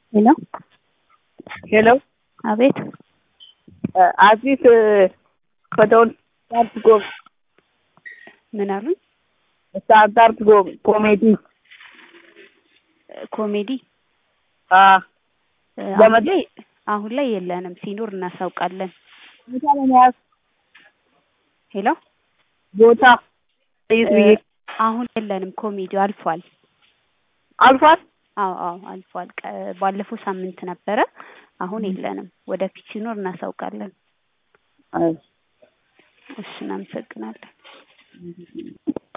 ሄሎ ሄሎ አቤት አዲስ ፈተውን ስታርት ኮም ምን አሉኝ? ስታርት ኮም ኮሜዲ ኮሜዲ አ አሁን ለመድ- ላይ አሁን ላይ የለንም። ሲኖር እናሳውቃለን። ቦታ ለመያዝ ሄሎ ቦታ ይዝ ብዬ አሁን የለንም። ኮሜዲው አልፏል። አልፏል። አዎ አዎ አልፏል። ቀ- ባለፈው ሳምንት ነበረ። አሁን የለንም። ወደፊት ሲኖር እናሳውቃለን። አይ እሺ እናመሰግናለን።